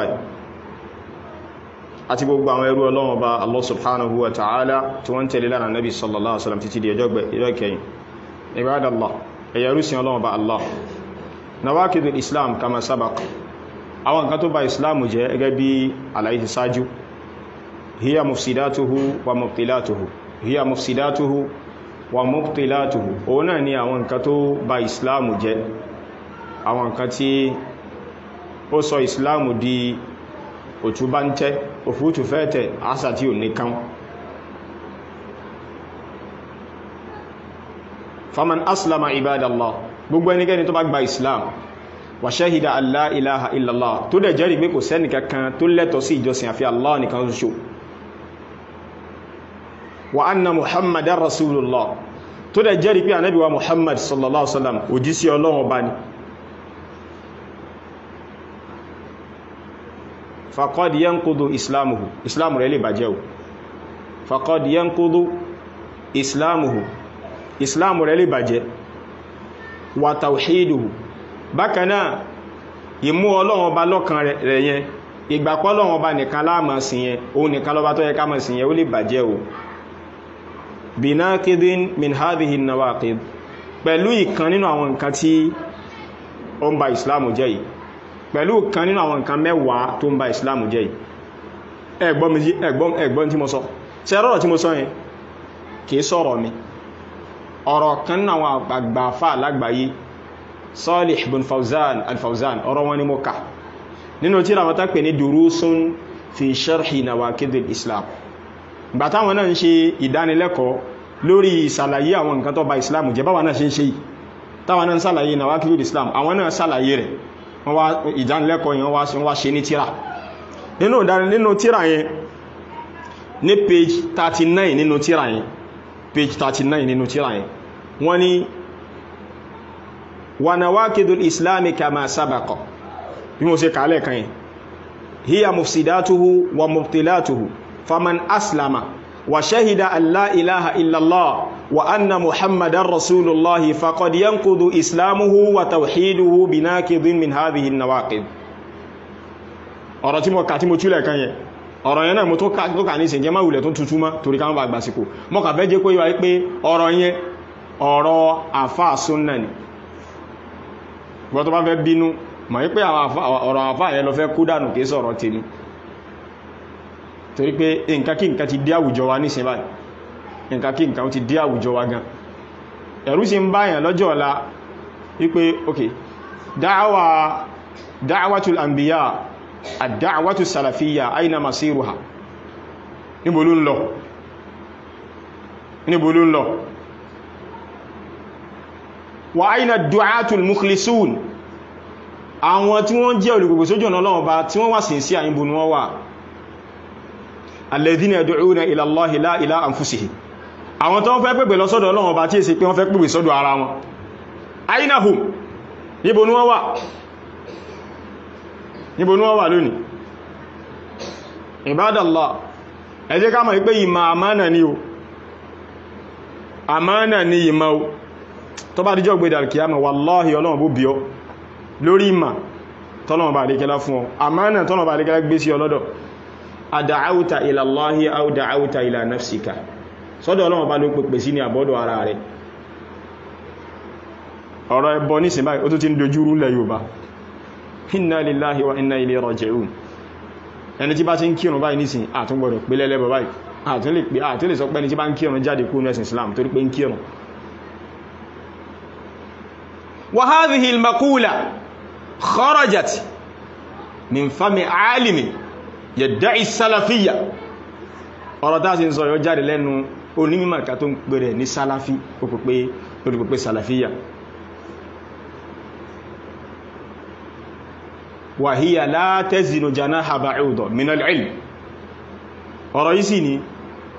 àti gbogbo àwọn ẹrú ọlọ́wọ́ bá Allah subhanahu wa ta'ala tí wọ́n tẹ̀lé lára nabi sallallahu alaihi wasallam títí di ẹjọ́ kẹyìn ibadallah ẹ̀yà rúsìn ọlọ́wọ́ bá Allah nawakidul islam kama sabaq àwọn nǹkan tó bá islam jẹ́ gẹ́gẹ́ bí àlàyé sáájú hiya mufsidatuhu wa mubtilatuhu hiya mufsidatuhu wa mubtilatuhu òun náà ni àwọn nǹkan tó bá islam jẹ́ àwọn nǹkan tí ó sọ islam di òtúbá ń tẹ́ òfútù fẹ́ẹ̀tẹ̀ àṣà tí ò ní kán faman aslama ibadallah gbogbo ẹnikẹ́ni tó bá gba islam wa shahida alla ilaha illallah tó dẹ̀ jẹ́rìí pé kò sẹ́ni kankan tó lẹ́tọ̀ sí ìjọsìn àfi allah nìkan ṣoṣo wa anna muhammadan rasulullah tó dẹ̀ jẹ́rìí pé ànábì wa muhammad sallallahu alaihi wasallam òjísí ọlọ́run ọba ni faqad yanqudu islamuhu islamu rẹ̀ lè bàjẹ́ o faqad yanqudu islamuhu islamu rẹ̀ lè bàjẹ́ wa tawhiduhu bákanáà ìmú ọlọ́run ọba lọ́kan rẹ̀ yẹn ìgbàpọ̀ ọlọ́run ọba nìkan láàmà sí yẹn òun nìkan lọ́ba tó yẹ ká mọ̀ sí yẹn ó lè bàjẹ́ o binakidin min hadhihi nawaqid pẹ̀lú ìkan nínú àwọn nǹkan tí ó ń ba islamu jẹ́ yìí pẹ̀lú kan nínú àwọn nǹkan mẹ́wàá tó ń ba islamu jẹ́ yìí ẹgbọ́n tí mo sọ ṣe rọ́rọ̀ tí mo sọ yẹn kìí sọ̀rọ̀ mi ọ̀rọ̀ kan nínú àwọn àgbàfà lágbàáyé Salih bin Fawzan al-Fawzan ọ̀rọ̀ wọn ni mo kà nínú tí ra mọ́ta pè ní durusun fi sharhi nawaqidil islam gbà táwọn náà ń ṣe ìdánilẹ́kọ̀ọ́ lórí ìsàlàyé àwọn nǹkan tó ba islam jẹ́ báwọn náà ṣe ń ṣe yìí táwọn náà ń sàlàyé nawaqidil islam àwọn náà sàlàyé rẹ̀ wọ́n wá ìdánilẹ́kọ̀ọ́ yẹn wọ́n wá ṣe ní tíra nínú nínú tíra yẹn ní page 39 nínú tíra yẹn page 39 nínú tíra yẹn wọ́n ní wa nawaqidul islami kama sabaqa bí mo ṣe kàálẹ̀ kan yẹn hiya mufsidatuhu wa mubtilatuhu faman aslama wa shahida an la ilaha illallah wa anna muhammadan rasulullahi faqad yanqudu islamuhu wa tawhiduhu binaqidin min hadhihi an-nawaqid ọ̀rọ̀ tí mo kà tí mo túlẹ̀ kan yẹn ọ̀rọ̀ yẹn náà mo tó kà ní ìsìnkẹ́ máa wùlẹ̀ tó tuntun mọ́ torí káwọn bá gbàsíkò mọ́ kà fẹ́ jẹ́ pé wáyé pé ọ̀rọ̀ yẹn ọ̀rọ̀ àfáà súnnà ni gbọ́ tó bá fẹ́ bínú mọ̀ wípé ọ̀rọ̀ àfáà yẹn lọ fẹ́ kú dànù kìí sọ̀rọ̀ tèmi torí pé nǹkan kí nǹkan ti dé àwùjọ wa ní sinbáyì nǹkan kí nǹkan ti dé àwùjọ wa gan ẹ̀rú sì ń báyàn lọ́jọ́ ọ̀la wípé ok dáwà dáwàtul anbiya àdáwàtul salafiyya aina masiruha níbo ló ń lọ níbo ló ń lọ wa aina du'atul mukhlisun àwọn tí wọ́n jẹ́ olùgbogbo sójú ọ̀nà Ọlọ́run bá tí wọ́n wà sí sí àyíbò ní wọ́n wà alladhina yad'una ila Allahi la ila anfusihim àwọn tó ń fẹ́ pẹ̀pẹ̀ lọ sọ́dọ̀ Ọlọ́run bá tí èsì pé wọ́n fẹ́ pẹ̀pẹ̀ sọ́dọ̀ ara wọn aina hum níbo ní wọ́n wà níbo ní wọ́n wà lónìí Ibadallah ẹ jẹ́ ká mọ̀ pé ìmọ̀ àmánà ni o àmánà ni ìmọ̀ o tó bá díjọ́ gbé dàrkìyàmọ̀ wallahi Ọlọ́run bó bí ọ lórí ìmà tọ́lọ̀mọ̀ bá àríkẹ́lá fún ọ àmánà tọ́lọ̀mọ̀ bá àríkẹ́lá gbé sí ọlọ́dọ̀ ad'awta ila Allahi aw da'awta ila nafsika sọ́dọ̀ Ọlọ́run bá ló pèpè sí ní àbọ́dọ̀ ara rẹ̀ ọ̀rọ̀ ẹbọ ní sinbáyì ó tó ti ń dojú rúlẹ̀ Yorùbá inna lillahi wa inna ilayhi raji'un ẹni tí bá ti ń kírun báyìí nísìn àtúngbọ̀dọ̀ pé lẹ́lẹ́bọ̀ báyìí àtún lè sọ pé ẹni tí bá ń kírun jáde kú nẹ́sìn Islam torí pé ń kírun wa hadhihi al-maqula kharajat min fami alimi yadda'i salafiyya ọ̀rọ̀ tá sí ń sọ yọ jáde lẹ́nu onímọ̀ ká tó ń pèrè ní salafi olùpẹ̀pẹ̀ salafiyya wa hiya la tazinu janaha ba'uda min al-ilm ọ̀rọ̀ yìí sì ni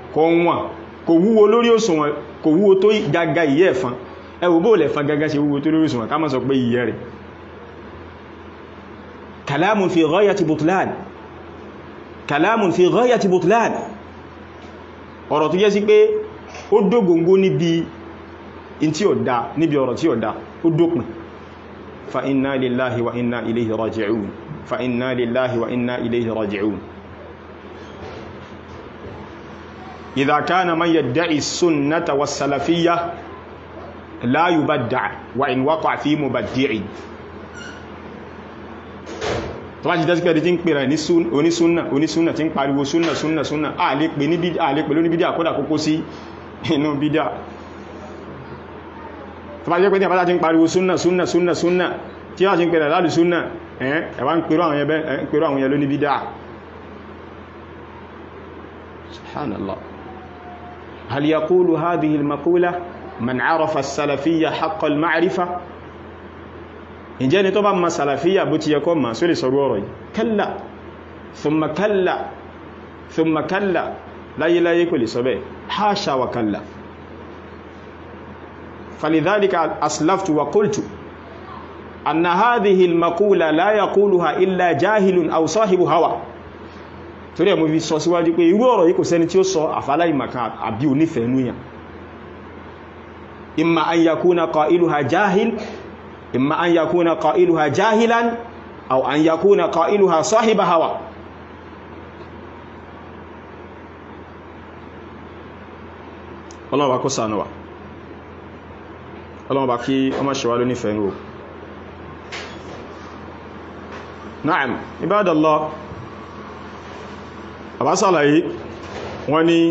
kò wọ́n kò wúwo lórí òṣùwọ̀n kò wúwo tó gaga ìyẹ́ ẹ̀fọn ẹ wò bó lẹ̀fọn gaga ṣe wúwo tó lórí òṣùwọ̀n ká má sọ pé ìyẹ́ rẹ̀ kalamun fi ghayati butlan kalamun fi ghayati butlan ọ̀rọ̀ tó jẹ́ sí pé ó dógóngó níbi in tí ó dá níbi ọ̀rọ̀ tí ó dá ó dópin fa inna lillahi wa inna ilayhi raji'un fa inna lillahi wa inna ilayhi raji'un idha kana man yadda'i as-sunnata was-salafiyyah la yubadda' wa in waqa'a fi mubaddi'in tó bá jí dá sí pé ẹni tí ń pèrè ní onísúnnà onísúnnà tí ń pariwo súnnà súnnà súnnà a lè pè lóní bídíà kódà kókó sí inú bídíà tó bá jẹ́ pé ní àbájá tí ń pariwo súnnà súnnà súnnà súnnà tí wá sí ń pèrè láàrù súnnà ẹ̀wà ń pèrò àwọn yẹn lóní bídíà subhanallah hal yaqulu hadhihi al-maqula man arafa as-salafiyya haqqa al-ma'rifa ìjẹ́ ni tó bá ma sàlàfíyà bó ti yẹ kọ́ ma só lè sọ̀rọ̀ ọ̀rọ̀ yìí kalla thumma kalla thumma kalla láyéláyé kò lè sọ bẹ́ hasha wa kalla falidhalika aslaftu wa qultu anna hadhihi al-maqula la yaquluha illa jahilun aw sahibu hawa torí ẹ̀ mo fi sọ síwájú pé irú ọ̀rọ̀ yìí kò sẹ́ni tí ó sọ àfàláì maka àbí onífẹ̀ẹ́ núyàn imma an yakuna qailuha jahil إما أن يكون قائلها جاهلا أو أن يكون قائلها صاحب هوى ọlọ́wọ́ bá kó sànú wa ọlọ́wọ́ bá kí ọmọ ṣe wá ló nífẹ̀ẹ́ ní o na'am ibadallah àbásàlàyé wọ́n ni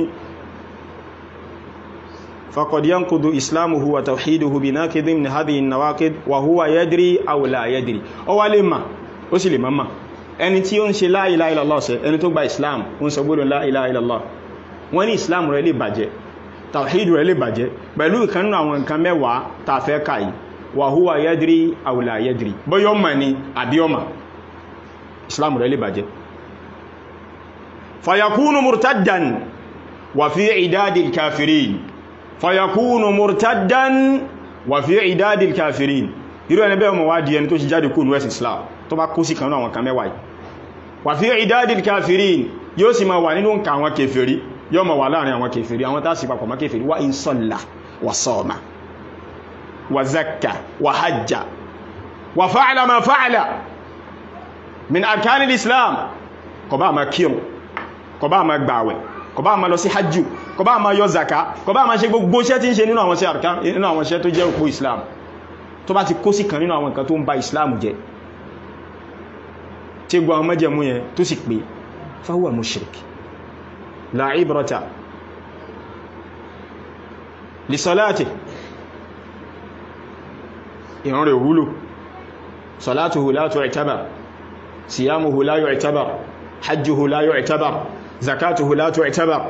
فقد ينقض إسلامه وتوحيده بناقض من هذه النواقض وهو يدري أو لا يدري ó wá lè mà ó sì lè má mà ẹni tí ó ń ṣe la ilaha illallah ṣe ẹni tó gba islam ó ń sọ gbọ́dọ̀ la ilaha illallah wọ́n ní islam rẹ̀ lè bàjẹ́ tawhidu rẹ̀ lè bàjẹ́ pẹ̀lú ìkan nínú àwọn nǹkan mẹ́wàá tá a fẹ́ kà yìí wa huwa yadri aw la yadri bóyá mà ní àbí ó mà islam rẹ̀ lè bàjẹ́ fayakunu murtaddan wa fi idadil kafirin fayakunu murtaddan wa fi idadil kafirin irú ẹni bẹ́ẹ̀ mọ̀ wá di ẹni tó ṣe jáde kó ní west islam tó bá kó sí kanú àwọn kan mẹ́wàá wa fi idadil kafirin yóò sì máa wà nínú nǹkan àwọn kèfèrí yóò máa wà láàrin àwọn kèfèrí àwọn tá sì papọ̀ mọ́ kèfèrí wa in salla wa sama wa zakka wa hajja wa fa'ala ma fa'ala min arkanil islam kò bá máa kírun kò bá máa gbàwẹ̀ kò bá máa lọ sí hajjú kò bá máa yọ zaka kò bá máa ṣe gbogbo iṣẹ́ tí ń ṣe nínú àwọn iṣẹ́ àrùká nínú àwọn iṣẹ́ tó jẹ́ òpó islam tó bá ti kó sí kan nínú àwọn nǹkan tó ń ba islam jẹ́ tí gbọ́ àwọn mẹ́jẹ̀mú yẹn tó sì pé fahuwa mushrik la ibrata li salati ìran rẹ̀ wúlò salatuhu la tu'tabar siyamuhu la yu'tabar hajjuhu la yu'tabar zakatuhu la tu'tabar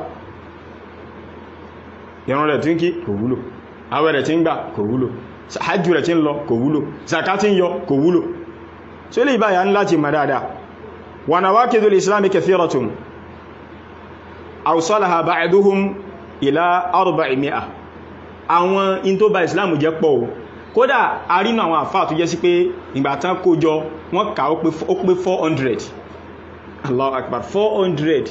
ìran rẹ̀ tí ń kí kò wúlò àwẹ̀ rẹ̀ tí ń gbà kò wúlò hajjú rẹ̀ tí ń lọ kò wúlò zakati ń yọ kò wúlò tí ó lè báyà ń láti mọ̀ dáadáa wa nawaqidul islami kathiratun awsalaha ba'duhum ila arba'i mi'a àwọn in tó ba islam jẹ́ pọ̀ o kódà a rí àwọn àfáà tó jẹ́ sí pé ìgbà tán kó jọ wọ́n kà ó pé 400 Allahu akbar 400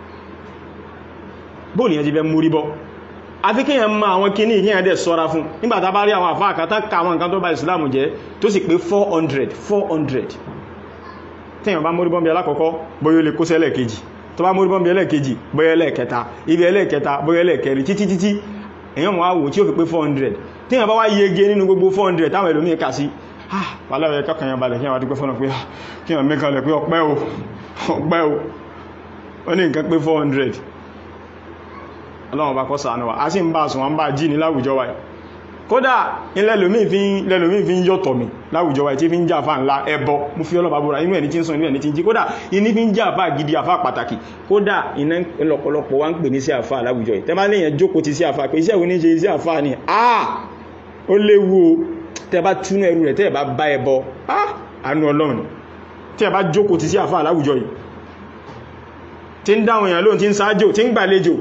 bóòlù yẹn ti fẹ́ múrí bọ́ àfi kí yẹn ma àwọn kíní ìkíyàn dẹ̀ sọ́ra fún nígbàtà bá rí àwọn àfáà kan tán ka àwọn nǹkan tó bá ìsìlámù jẹ́ tó sì pé 400 400 tíyàn bá mórí bọ́m̀bí alákọ̀ọ́kọ́ bóyá lè kó sí ẹlẹ́ẹ̀kejì tó bá mórí bọ́m̀bí ẹlẹ́ẹ̀kejì bóyá ẹlẹ́ẹ̀kẹta ibi ẹlẹ́ẹ̀kẹta bóyá ẹlẹ́ẹ̀kẹrin títí títí èyàn mọ̀ wò tí ó fi pé 400 tíyàn bá wá yege nínú gbogbo 400 táwọn ẹlòmíì kà sí ah pàlẹ́ kọkàn yẹn balẹ̀ kí wọ́n dúpẹ́ fọ́nà pé kí wọ́n mẹ́kànlẹ̀ pé ọpẹ́ o ọpẹ́ o wọ́n ní nǹkan pé 400 ọlọ́run bá kọ́ sàánú wa a sì ń bá sùn wọ́n bá jí ní láwùjọ wa kódà ilẹ̀lòmí fi ń yọ̀tọ̀ mi láwùjọ wa tí fi ń jà fà ńlá ẹbọ mú fi ọlọ́bà búra inú ẹni tí ń sọ inú ẹni tí ń jí kódà iní fi ń jà fà gidi àfà pàtàkì kódà iná lọ́pọ̀lọpọ̀ wá ń pè ní sí àfà láwùjọ yìí tẹ́bá léèyàn jókòó ti sí àfà pé iṣẹ́ ìwé ní ṣe sí àfà ni ah ó léwu o tẹ́ bá túnú ẹrù rẹ̀ tẹ́ bá bá ẹbọ ah àánú ọlọ́run tẹ́ bá jókòó ti sí àfà láwùjọ yìí tí ń dáwọn èèyàn lóhun tí ń sáájò tí ń gbàlejò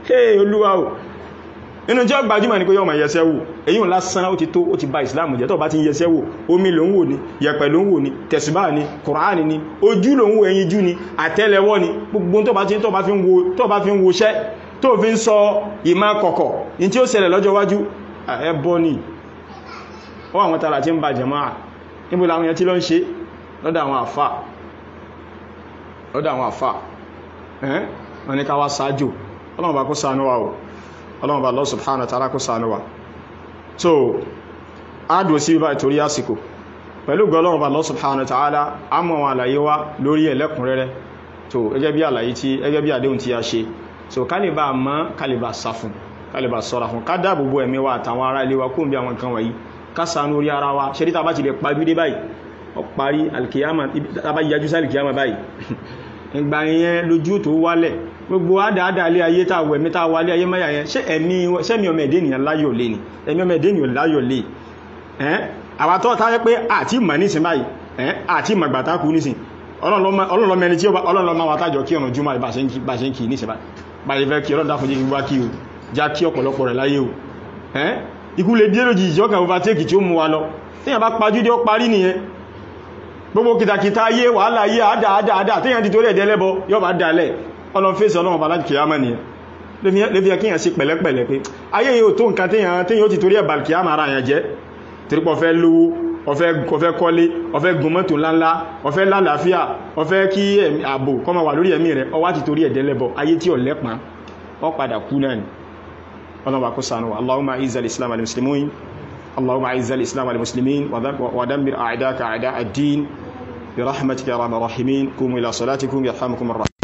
hey olúwa o inú jẹ́ gbajúmọ̀ ní pé yọ́ ma yẹsẹ́ wò èyí ńlá sánà ó ti tó ó ti bá ìsìláàmù jẹ́ tó bá ti ń yẹsẹ́ wò omi ló ń wò ní yẹ̀pẹ̀ ló ń wò ní tẹ̀sùbá ní kùránì ní ojú ló ń wò ẹyin jú ní àtẹ́lẹwọ́ ní gbogbo tó bá ti tó bá fi ń wo tó bá fi ń woṣẹ́ tó fi ń sọ ìmá kọ̀kọ̀ in tí ó ṣẹlẹ̀ lọ́jọ́ wájú ẹbọ ni ó àwọn tààrà tí ń ba jẹ̀máà níbo làwọn yẹn tí ló ń ṣe lọ́dọ̀ àwọn àfà lọ́dọ̀ àwọn àfà ẹ́ wọ́n ní ká wá sáájò ọlọ́run bá kó ṣàánú wa o ọlọ́run bá Allah subhanahu wa ta'ala kó ṣàánú wa so ádùn sí bá ìtorí àsìkò pẹ̀lú gọlọ́run bá Allah subhanahu wa ta'ala a mọ̀ àwọn àlàyé wa lórí ẹlẹ́kùnrẹ́rẹ́ so ẹgẹ́ bí àlàyé tí ẹgẹ́ bí àdéhùn tí a ṣe so kálíbà mọ́ kálíbà sáfún kálíbà sọ́ra fún ká dáàbòbò ẹ̀mí wa àtàwọn ará ilé wa kó ń bí àwọn nǹkan wọ̀nyí ká ṣàánú orí ara wa ṣe ríta bá ti lè parí dé báyìí ọ parí alkiyama tàbá yájú sí alkiyama báyìí ìgbà yẹn lójú tó wálẹ̀ gbogbo àdáadáa ilé ayé tá wẹ̀ mẹ́ta wálé ayé mẹ́yà yẹn ṣé ẹ̀mí sẹ́mi ọmọ ẹ̀dẹ́ ènìyàn láyọ̀ lé ni ẹ̀mí ọmọ ẹ̀dẹ́ ènìyàn láyọ̀ lé ẹ́n àwàtọ́ tá yẹ pé àti ìmọ̀ nísìn báyìí ẹ́n àti ìmọ̀ gbàtà kú nísìn ọlọ́lọ́mẹni tí ọlọ́lọ́mọ wa tájọ kí ọ̀nà jùmọ̀ bá ṣe ń kí nísìn báyìí fẹ́ kí ọlọ́dà fún jíkí wá kí o já kí ọ̀pọ̀lọpọ̀ rẹ̀ láyé o ẹ́n ikú lè dé lójì ìjọ́ kan overtake tí ó mú wa lọ tí yàn bá pajú dé ó parí nìyẹn gbogbo kìtàkìtà ayé wàhálà ayé àdáadáa tí yàn ti torí ẹ̀dẹ́ lẹ́bọ yọ́ bá dalẹ̀ ọlọ́n fèsì ọlọ́run bàlájì kìyàmà nìyẹn lè fi ẹkíyàn sí pẹ̀lẹ́pẹ̀lẹ́ pé ayé yóò tó nǹkan tíyàn ó ti torí ẹ̀bà kìyàmà ara yàn jẹ́ torípọ̀ fẹ́ lówó ọfẹ́ kọ́lé ọfẹ́ gùnmọ́tò ńláńlá ọfẹ́ lálàáfíà ọfẹ́ kí ààbò kọmọ wà lórí ẹ̀mí rẹ̀ ọwá ti torí ẹ̀dẹ́ lẹ́bọ ayé tí ò lẹ́pàá ọ padà kú náà ni ọlọ́wà kó sànú Allahumma izzal islam al-muslimin Allahumma izzal islam al-muslimin wa dammir a'daka a'da ad-din برحمتك يا ارحم الراحمين قوموا الى صلاتكم يرحمكم الرحمن